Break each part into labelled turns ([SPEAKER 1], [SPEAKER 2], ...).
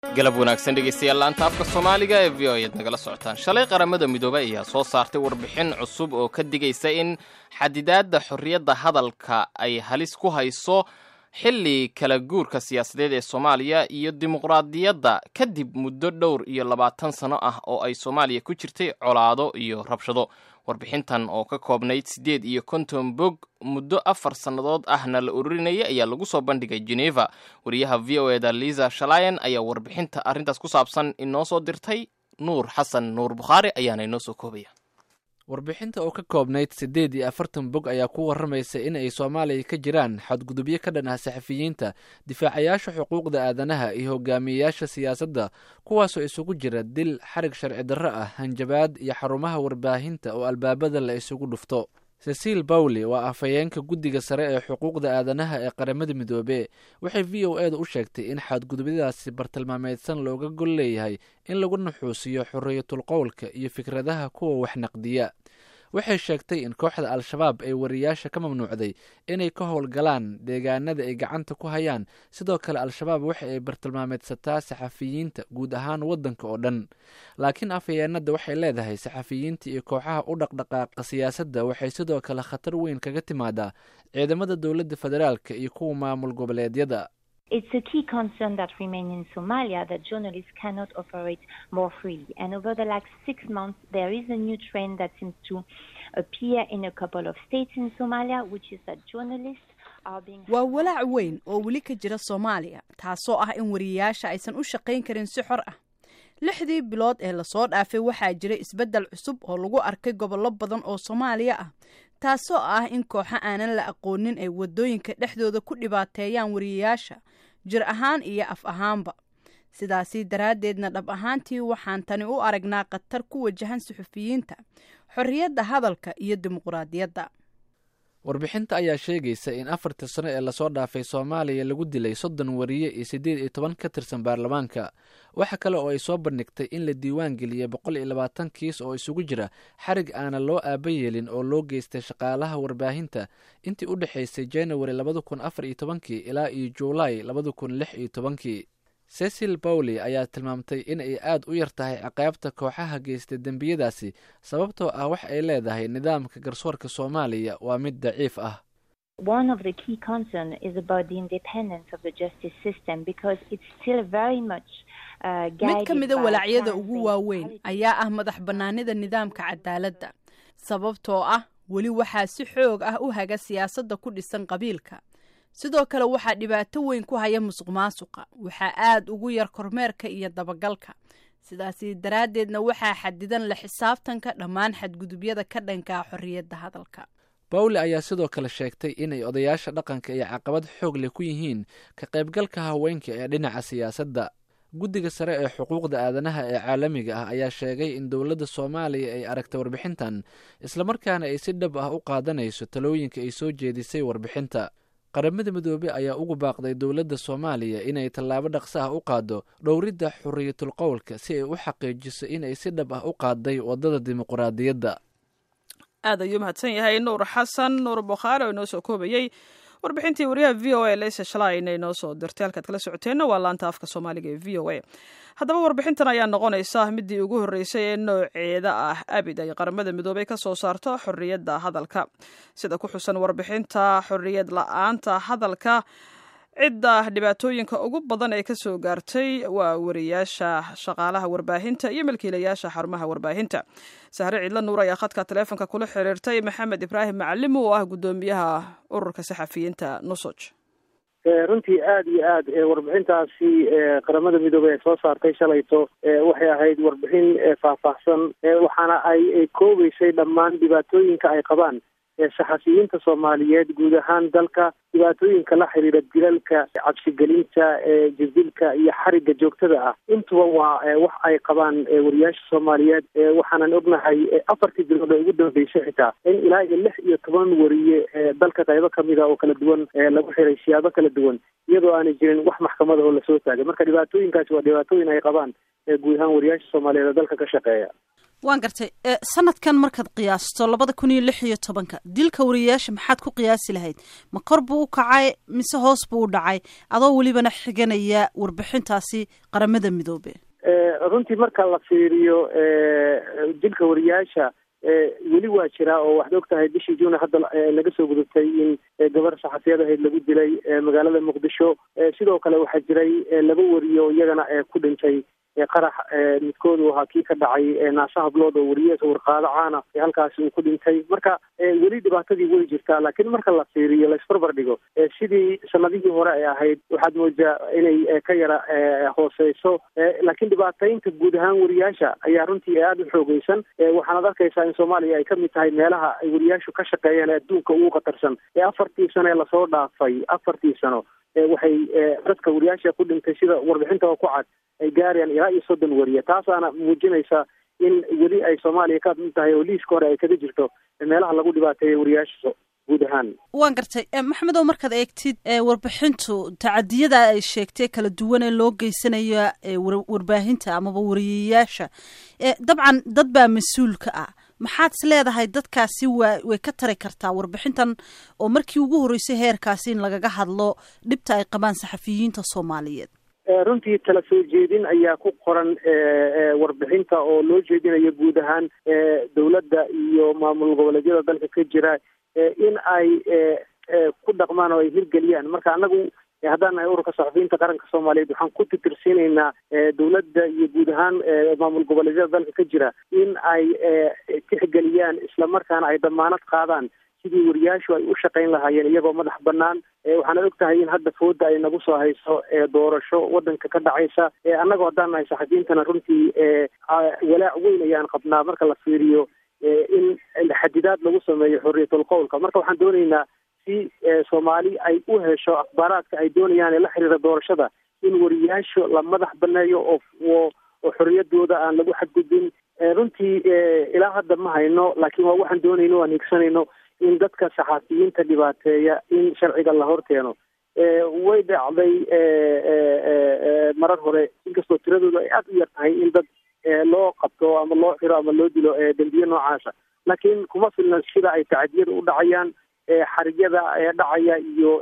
[SPEAKER 1] galab wanaagsan dhegaystayaal laanta afka soomaaliga ee v o ayaad nagala socotaan shalay qaramada midoobey ayaa soo saartay warbixin cusub oo ka digaysa in xadidaadda xorriyadda hadalka ay halis ku hayso xilli kala guurka siyaasadeed ee soomaaliya iyo dimuqraadiyadda kadib muddo dhowr iyo labaatan sano ah oo ay soomaaliya ku jirtay colaado iyo rabshado warbixintan oo ka koobnayd siddeed iyo konton bog muddo afar sannadood ahna la ururinayay ayaa lagu soo bandhigay geneva wariyaha v o eda liza shalayan ayaa warbixinta arrintaas ku saabsan inoo soo dirtay nuur xasan nuur bukhaari ayaana inoo soo koobaya
[SPEAKER 2] warbixinta oo ka koobnayd siddeed iyo afartan bog ayaa ku warramaysa in ay soomaaliya ka jiraan xadgudubyo ka dhan ah saxafiyiinta difaacayaasha xuquuqda aadanaha iyo hogaamiyeyaasha siyaasadda kuwaasoo isugu jira dil xarig sharci darro ah hanjabaad iyo xarumaha warbaahinta oo albaabada la isugu dhufto cecil bawley waa afhayeenka guddiga sare ee xuquuqda aadanaha ee qaramada midoobe waxay v o eeda u sheegtay in xadgudubyadaasi bartilmaameedsan looga gol leeyahay in lagu nuxuusiyo xorriyatul qowlka iyo fikradaha kuwa wax naqdiya waxay sheegtay in kooxda al-shabaab ay wariyaasha ka mamnuucday inay ka howlgalaan deegaanada ay gacanta ku hayaan sidoo kale al-shabaab waxa ay bartilmaameedsataa saxafiyiinta guud ahaan waddanka oo dhan laakiin afhayeenada waxay leedahay saxafiyiinta iyo kooxaha u dhaqdhaqaaqa siyaasadda waxay sidoo kale khatar weyn kaga timaadaa ciidamada dowladda federaalka iyo kuwa maamul goboleedyada
[SPEAKER 3] It's a key concern that remains in Somalia that journalists cannot operate more freely. And over the last six months, there is a new trend that seems to appear in a couple of states in Somalia, which is that journalists are being.
[SPEAKER 4] waa walaac weyn oo weli ka jira soomaaliya taasoo ah in wariyayaasha aysan u shaqayn karin si xor ah lixdii bilood ee lasoo dhaafay waxaa jira isbeddel cusub oo lagu arkay gobollo badan oo soomaaliya ah taasoo ah in kooxo aanan la aqoonin ay waddooyinka dhexdooda ku dhibaateeyaan wariyayaasha jir ahaan iyo af ahaanba sidaasi daraaddeedna dhab ahaantii waxaan tani u aragnaa khatar ku wajahan suxufiyiinta xorriyadda hadalka iyo dimuqraadiyadda
[SPEAKER 2] warbixinta ayaa sheegaysa in afartii sano ee lasoo dhaafay soomaaliya lagu dilay soddon wariye iyo siddeed iyo toban ka tirsan baarlamaanka waxa kale oo ay soo bandhigtay in la diiwaan geliyey boqol iyo labaatan kiis oo isugu jira xarig aana loo aaba yeelin oo loo geystay shaqaalaha warbaahinta intii u dhexaysay januari labada kun afar iyo tobankii ilaa iyo juulaay labada kun lix iyo tobankii cecil bawley ayaa tilmaamtay in ay aad u yar tahay ciqaabta kooxaha geystay dembiyadaasi sababtoo ah wax ay leedahay nidaamka garsoorka soomaaliya waa mid daciif ah
[SPEAKER 3] One of the key concerns is about the independence of the justice system because it's still very much uh,
[SPEAKER 4] mid
[SPEAKER 3] guided
[SPEAKER 4] ka mida
[SPEAKER 3] by
[SPEAKER 4] walaacyada
[SPEAKER 3] crime-based
[SPEAKER 4] ugu waaweyn
[SPEAKER 3] policies.
[SPEAKER 4] ayaa ah madax bannaanida nidaamka cadaaladda sababtoo ah weli waxaa si xoog ah u haga siyaasadda ku dhisan qabiilka sidoo kale waxaa dhibaato weyn ku haya musuq maasuqa waxaa aad ugu yar kormeerka iyo dabagalka sidaasi daraaddeedna waxaa xadidan la xisaabtanka dhammaan xadgudubyada ka dhankaa xorriyadda hadalka
[SPEAKER 2] bawle ayaa sidoo kale sheegtay inay odayaasha dhaqanka iyo caqabad xoog leh ku yihiin ka qaybgalka haweenka ee dhinaca siyaasadda guddiga sare ee xuquuqda aadanaha ee caalamiga ah ayaa sheegay in dowladda soomaaliya ay aragtay warbixintan islamarkaana ay si dhab ah u qaadanayso talooyinka ay soo jeedisay warbixinta qaramada midoobe ayaa ugu baaqday dowladda soomaaliya inay tallaabo dhaqso ah u qaado dhowridda xorriyatul qowlka si ay u xaqiijiso inay si dhab ah u qaaday waddada dimuqraadiyadda
[SPEAKER 5] aad ayuu mahadsan yahay nuur xasan nuur bukhaari oo inoo soo koobayey warbixintii wariyaha v o a leysa shalay inay noo soo dirtay halkaad kala socoteenna waa laanta afka soomaaliga ee v o a haddaba warbixintan ayaa noqonaysa midii ugu horreysay ee nooceeda ah abid ay qaramada midoobey ka soo saarto xorriyadda hadalka sida ku xusan warbixinta xorriyad la-aanta hadalka cidda dhibaatooyinka ugu badan ee kasoo gaartay waa wariyaasha shaqaalaha warbaahinta iyo milkiilayaasha xarumaha warbaahinta sahre cidla nuur ayaa khadka taleefonka kula xiriirtay maxamed ibraahim macalim oo ah guddoomiyaha ururka saxafiyiinta nusoj
[SPEAKER 6] runtii aada iyo aad warbixintaasi qaramada midoobey ay soo saartay shalayto waxay ahayd warbixin faahfaahsan waxaana ay koobeysay dhammaan dhibaatooyinka ay qabaan saxafiyiinta soomaaliyeed guud ahaan dalka dhibaatooyinka la xiriira dilalka cabsigelinta jirdilka iyo xarigga joogtada ah intuba waa wax ay qabaan wariyaasha soomaaliyeed waxaanan ognahay afartii bilood ee ugu dambeysay xitaa in ilaa iyo lix iyo toban wariye dalka qaybo kamida oo kala duwan lagu xiray siyaabo kala duwan iyadoo aanay jirin wax maxkamada oo lasoo taagay marka dhibaatooyinkaasi waa dhibaatooyin ay qabaan guud ahaan wariyaasha soomaaliyeed oo dalka ka shaqeeya
[SPEAKER 7] waan gartay sanadkan markaad qiyaasto labada kun iyo lix iyo tobanka dilka wariyayaasha maxaad ku qiyaasi lahayd ma kor buu u kacay mise hoos buu u dhacay adoo welibana xiganaya warbixintaasi qaramada midoobe
[SPEAKER 6] runtii marka la fiiriyo dilka wariyaasha weli waa jiraa oo waxaad og tahay bishii juuna hadda laga soo gudubtay in gabar saxafiyad ahayd lagu dilay magaalada muqdisho sidoo kale waxaa jiray laba wariyo iyagana ku dhintay qarax midkoodu ahaa kii ka dhacay naasa hablood oo wariye warqaado caana halkaasi uu ku dhintay marka weli dhibaatadii way jirtaa laakiin marka la fiiriyo laisbarbar dhigo sidii sanadihii hore ay ahayd waxaad moodaa inay ka yara hooseyso laakiin dhibaataynta guud ahaan wariyaasha ayaa runtii aada u xoogeysan waxaanad arkaysaa in soomaaliya ay kamid tahay meelaha ay wariyaashu ka shaqeeyaan adduunka ugu khatarsan ee afartii sano ee lasoo dhaafay afartii sano waxay dadka wariyaasha ku dhintay sida warbixinta oo ku cad ay gaarayaan ilaa iyo soddon wariye taasaana muujinaysa in weli ay soomaaliya ka mid tahay oo liiska hore ay kaga jirto meelaha lagu dhibaateeya wariyaasha guud ahaan
[SPEAKER 7] waan gartay maxamed oo markaad eegtid warbixintu tacadiyada ay sheegtay kala duwan ee loo geysanayo warbaahinta amaba wariyayaasha dabcan dad baa mas-uul ka ah maxaad is leedahay dadkaasi waa way ka tari kartaa warbixintan oo markii ugu horreysay heerkaasi in lagaga hadlo dhibta ay qabaan saxafiyiinta soomaaliyeed
[SPEAKER 6] runtii tala soo jeedin ayaa ku qoran warbixinta oo loo jeedinayo guud ahaan dowladda iyo maamul goboleedyada dalka ka jira in ay ku dhaqmaan oo ay hirgeliyaan marka anagu haddaan nahay ururka saxafiyiinta qaranka soomaaliyeed waxaan ku titirsiinaynaa dowladda iyo guud ahaan maamul goboleedyada dalka ka jira in ay tixgeliyaan islamarkaana ay damaanad qaadaan sidii wariyaashu ay u shaqayn lahaayeen iyagoo madax banaan waxaana og tahay in hadda fooda ay nagu soo hayso doorasho wadanka ka dhacaysa annagoo haddaan nahay saxafiyiintana runtii walaac weyn ayaan qabnaa marka la fiiriyo in xadidaad lagu sameeyo xorriyatul qowlka marka waxaan doonaynaa si soomaali ay u hesho akhbaaraadka ay doonayaan ee la xiriira doorashada in wariyaashu la madax baneeyo oo oo xorriyadooda aan lagu xadgudbin runtii ilaa hadda ma hayno laakiin waa waxaan doonayno waan higsanayno in dadka saxaafiyiinta dhibaateeya in sharciga la horkeeno way dhacday marar hore inkastoo tiradooda ay aada u yar tahay in dad loo qabto ama loo xiro ama loo dilo dembiye noocaasa laakiin kuma filna sida ay tacadiyada u dhacayaan xarigyada dhacaya iyo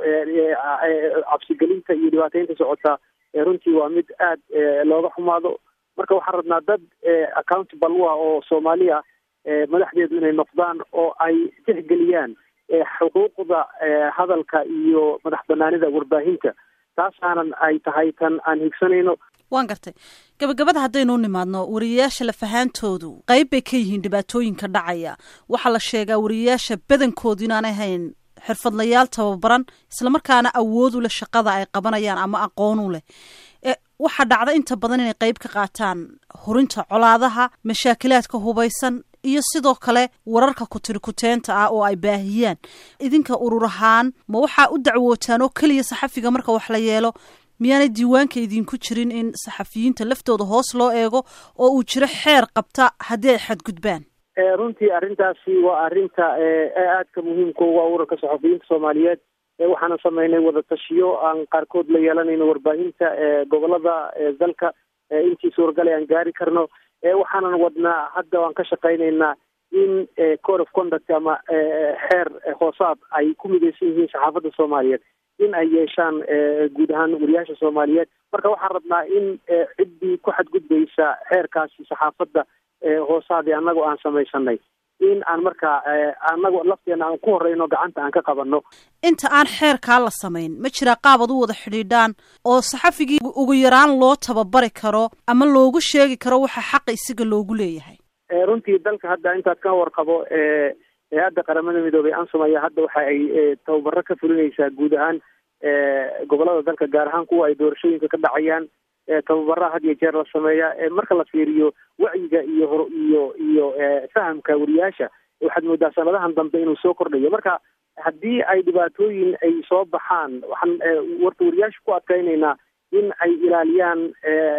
[SPEAKER 6] cabsigelinta iyo dhibaateynta socota runtii waa mid aad looga xumaado marka waxaan rabnaa dad accountable u ah oo soomaali ah madaxdeedu inay noqdaan oo ay tixgeliyaan xuquuqda hadalka iyo madax banaanida warbaahinta taasaanan ay tahay tan aan higsanayno
[SPEAKER 7] waan gartay gabagabada haddaynu u nimaadno wariyayaasha lafahaantoodu qayb bay ka yihiin dhibaatooyinka dhacaya waxaa la sheegaa wariyayaasha badankoodu inaanay hayn xirfadlayaal tababaran islamarkaana awood u leh shaqada ay qabanayaan ama aqoon u leh waxaa dhacda inta badan inay qayb ka qaataan horinta colaadaha mashaakilaadka hubaysan iyo sidoo kale wararka kutirikuteenta ah oo ay baahiyaan idinka urur ahaan ma waxaa u dacwootaan oo keliya saxafiga marka wax la yeelo miyaanay diiwaanka idinku jirin in saxafiyiinta laftooda hoos loo eego oo uu jiro xeer qabta haddii ay xadgudbaan
[SPEAKER 6] runtii arrintaasi waa arrinta aadka muhiimka uga ururka saxafiyiinta soomaaliyeed waxaana sameynay wadatashiyo aan qaarkood la yeelanayno warbaahinta gobolada dalka intii suuragale aan gaari karno waxaanan wadnaa hadda waan ka shaqaynaynaa in code of conduct ama xeer hoosaad ay ku midaysan yihiin saxaafadda soomaaliyeed in ay yeeshaan guud ahaan wariyaasha soomaaliyeed marka waxaan rabnaa in ciddii ku xadgudbaysa xeerkaasi saxaafadda hoosaadii annago aan samaysanay in aan markaa annago lafteena aan ku horeyno gacanta aan ka qabanno
[SPEAKER 7] inta aan xeerkaa la samayn ma jiraa qaabad u wada xidhiidhaan oo saxafigii ugu yaraan loo tababari karo ama loogu sheegi karo waxa xaqa isaga loogu leeyahay
[SPEAKER 6] runtii dalka hadda intaad ka warqabo hay-adda qaramada midoobey ansum ayaa hadda waxa ay tababaro ka fulinaysaa guud ahaan gobolada dalka gaar ahaan kuwa ay doorashooyinka ka dhacayaan tababaraha had iyo jeer la sameeya marka la fiiriyo wacyiga iyo hor iyo iyo fahamka wariyaasha waxaad moodaa sanadahan dambe inuu soo kordhayo marka haddii ay dhibaatooyin ay soo baxaan waxaan warta wariyaasha ku adkaynaynaa in ay ilaaliyaan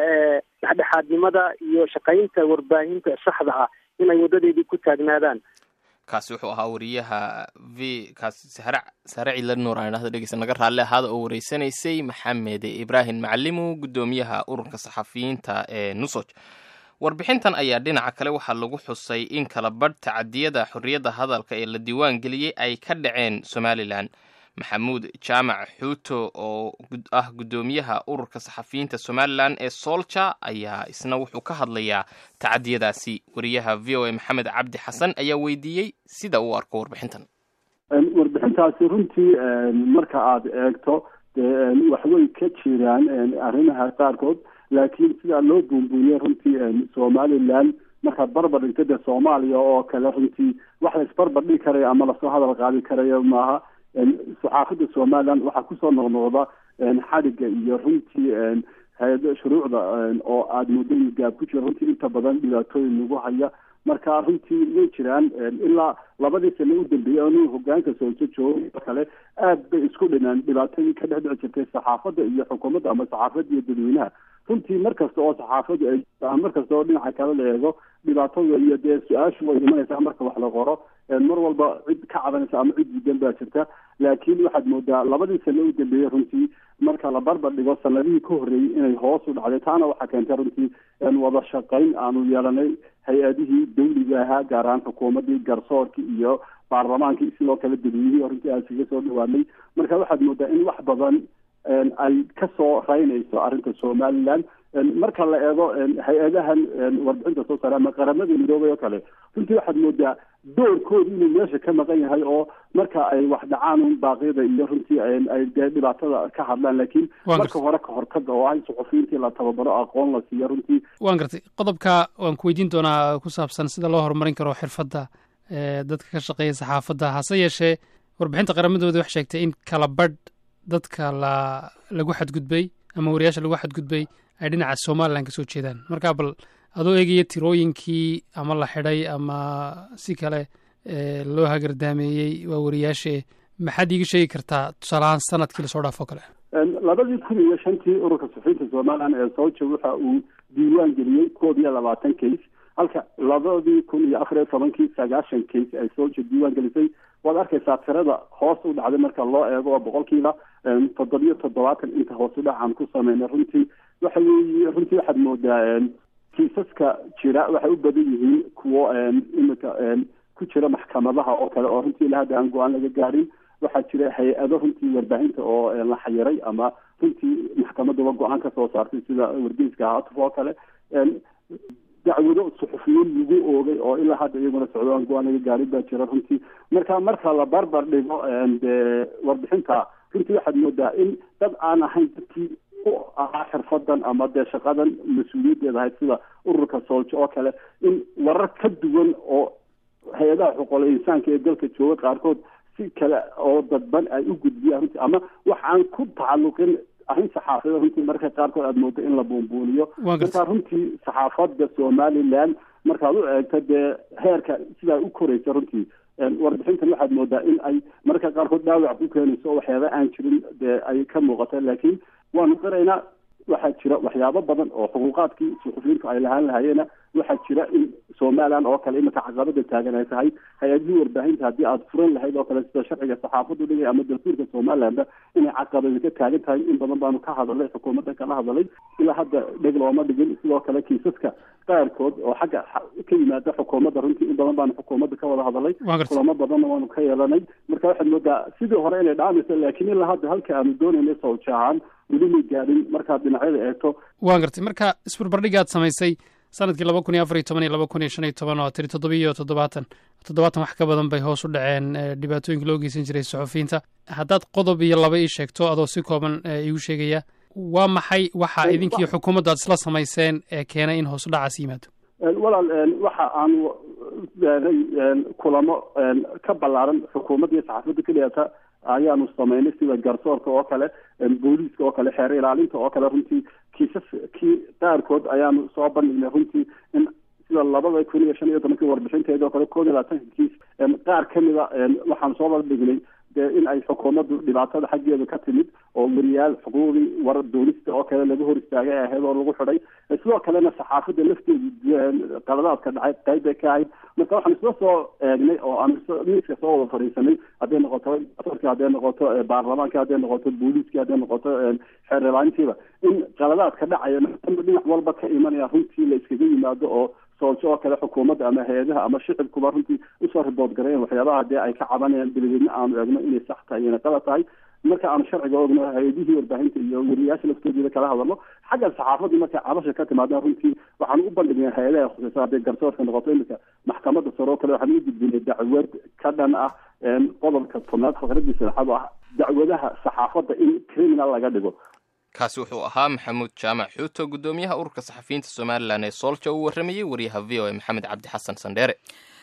[SPEAKER 6] dhexdhexaadnimada iyo shaqaynta warbaahinta saxda ah in ay wadadeedii ku taagnaadaan
[SPEAKER 1] kaasi wuxuu ahaa wariyaha v kaasi sare sare cila nuur aan idhahdo dhegeysa naga raalli ahaada oo wareysanaysay maxamed ibraahim macalimu guddoomiyaha ururka saxafiyiinta ee nusoj warbixintan ayaa dhinaca kale waxaa lagu xusay in kala badh tacadiyada xorriyadda hadalka ee la diiwaan geliyey ay ka dhaceen somalilan maxamuud jaamac xuuto oo ah guddoomiyaha ururka saxafiyiinta somalilan ee soolja ayaa isna wuxuu ka hadlayaa tacadiyadaasi wariyaha v o a maxamed cabdi xasan ayaa weydiiyey sida uu arko warbixintan
[SPEAKER 8] warbixintaasi runtii marka aada eegto dee waxway ka jiraan arrimaha qaarkood laakiin sidaa loo buunbuuniyey runtii somalilan markaad barbar dhigto dee soomaaliya oo kale runtii wax la isbarbar dhigi karayo ama lasoo hadal qaadi karayo maaha saxaafadda somalilan waxaa kusoo noqnoqda xadhigga iyo runtii hay-ada shuruucda oo aada muddo gaab ku jira runtii inta badan dhibaatooyin lagu haya marka runtii way jiraan ilaa labadii sano u dambeeyey anu hogaanka sooso joogo kale aad bay isku dhinaan dhibaatadii ka dhex dhici jirtay saxaafadda iyo xukuumadda ama saxaafadda iyo dadweynaha runtii mar kasta oo saxaafaddu ay mar kasta oo dhinaca kale la eego dhibaatada iyo dee su-aashu way imanaysaa marka wax la qoro mar walba cid ka cabanaysa ama cid diidan baa jirta laakiin waxaad moodaa labadii sano u dambeeyey runtii marka la barbar dhigo sanadihii ka horreeyey inay hoos u dhacday taana waxaa keentay runtii wada shaqayn aanu yeelanay hay-adihii dawliga ahaa gaar ahaan xukuumaddii garsoorkii iyo baarlamaankii sidoo kale dadweynihii runtii aan kaga soo dhawaanay marka waxaad moodaa in wax badan ay kasoo raynayso arrinta somalilan marka la eego hay-adahan warbixinta soo saare ama qaramada midoobay oo kale runtii waxaad moodaa doorkooda inuu meesha ka maqan yahay oo marka ay wax dhacaan un baaqyada iyo runtii ay dee dhibaatada ka hadlaan laakiin marka hore ka hortaga oo ah in suxufiyiintii la tababaro aqoon la siiyo runtii
[SPEAKER 9] waan gartay qodobka waan ku weydiin doonaa ku saabsan sida loo horumarin karo xirfadda dadka ka shaqeeya saxaafadda hase yeeshee warbixinta qaramadooda wax sheegtay in kala badh dadka la lagu xadgudbay ama wariyaasha lagu xadgudbay ay dhinaca somalilan ka soo jeedaan marka bal adoo eegaya tirooyinkii ama la xidhay ama si kale loo hagardaameeyey waa wariyaashe maxaad iiga sheegi kartaa tusaalahaan sanadkii lasoo dhaafo kale
[SPEAKER 8] labadii kun iyo shantii ururka suxufiyiinta somalilan ee sooja waxa uu diiwaan geliyey koob iyo labaatan case halka labadii kun iyo afar iyo tobankii sagaashan case ay sooja diiwaan gelisay waad arkaysaa tirada hoos u dhacday marka loo eego oo boqolkiiba toddobiyo toddobaatan inta hoos u dhacaan ku sameynay runtii waxa weeye runtii waxaad moodaa kiisaska jira waxay u badan yihiin kuwo imika ku jira maxkamadaha oo kale oo runtii ilaa hadda aan go-aan laga gaarin waxaa jira hay-ado runtii warbaahinta oo la xayiray ama runtii maxkamaduba go-aan ka soo saartay sida wargeyska haatuf oo kale dacwado suxufiyiin lagu oogay oo ilaa hadda iyaguna socdo aan go-aan laga gaarin baa jira runtii marka marka la barbar dhigo dee warbixinta runtii waxaad moodaa in dad aan ahayn dadkii u ahaa xirfadan ama dee shaqadan mas-uuliyaddeeda ahayd sida ururka sooljo oo kale in warar ka duwan oo hay-adaha xuquuqul insaanka ee dalka jooga qaarkood si kale oo dadban ay u gudbiyaan runtii ama wax aan ku tacalluqin arrin saxaafada runtii marka qaarkood aada moodo in la buunbuuniyo marka runtii saxaafadda somalilan markaad u eegto dee heerka sidaa u koraysa runtii warbixintan waxaad moodaa in ay mararka qaarkood dhaawac ku keenayso oo waxyaaba aan jirin dee ay ka muuqata laakiin waanu qiraynaa waxaa jira waxyaabo badan oo xuquuqaadkii suxufiyiintu ay lahaan lahayeena waxaa jira in somalilan oo kale iminka caqabada taagan ay tahay hay-adihii warbaahinta haddii aada furan lahayd oo kale sida sharciga saxaafadu dhigay ama dastuurka somalilanba inay caqabada ka taagan tahay in badan baanu ka hadalay xukuumadda kala hadalay ilaa hadda dheg looma dhigin sidoo kale kiisaska qaarkood oo xagga ka yimaada xukuumadda runtii in badan baanu xukuumadda ka wada hadalay kulamo badanna waanu ka yeelanay marka waxaad moodaa sidii hore inay dhaamayso laakiin ilaa hadda halka aanu doonaynay sawja ahaan weli may gaadhin markaad dhinacyada eegto
[SPEAKER 9] waan gartay marka isbarbardhigaad samaysay sanadkii laba kun iyo afar iyo toban iyo laba kun iyo shan iyo toban oo tiri toddobiyo toddobaatan toddobaatan wax ka badan bay hoos u dhaceen dhibaatooyinka loo geysan jiray suxufiyiinta haddaad qodob iyo laba ii sheegto adoo si kooban iigu sheegaya waa maxay waxa idinkii xukuumadda aad isla samayseen ee keenay in hoos u dhacaas yimaado
[SPEAKER 8] walaal waxa aanu kulamo ka ballaaran xukuumadda iyo saxaafadda keliyata ayaanu samaynay sida garsoorka oo kale booliiska oo kale xeer ilaalinta oo kale runtii kiisaskii qaarkood ayaanu soo bandhignay runtii in sida labada kun iyo shan iyo tobankii warbixinteeda oo kale koob iyo labaatanka kiis qaar kamida waxaanu soo bandhignay dee in ay xukuumaddu dhibaatada xaggeeda ka timid oo weriyaal xuquuqdii war doonista oo kale laga hor istaagay ahayd oo lagu xidhay sidoo kalena saxaafadda lafteedu qaladaadka dhacay qayb bay ka ahayd marka waxaan isla soo eegnay oo aan miiska soo wada fadhiisanay hadday noqoto afarka hadday noqoto baarlamaanka hadday noqoto booliiska hadday noqoto xeerlaantiiba in qaladaadka dhacaya dhinac walba ka imanaya runtii la iskaga yimaado oo soolsho oo kale xukuumadda ama hay-adaha ama shicibkuba runtii usoo ribood gareyn waxyaabaha dee ay ka cabanayaan dabadeedna aanu eegno inay sax tahay inay qalad tahay marka aanu sharciga ogno hay-adihii warbaahinta iyo weriyaasha laftoodida kala hadalno xagga saxaafadii markay cabasha ka timaadaan runtii waxaan u bandhignay hay-adaha khuseysa hadday garsoorka noqoto iminka maxkamadda sare oo kale waxaan u gudbinay dacwad ka dhan ah qodobka tobnaad faqradii saddexaad oo ah dacwadaha saxaafadda in criminal laga dhigo
[SPEAKER 1] kaasi wuxuu ahaa maxamuud jaamac xuuto guddoomiyaha ururka saxafiyiinta somalilan ee soolja uu warramayey wariyaha v o a maxamed cabdi xasan sandheere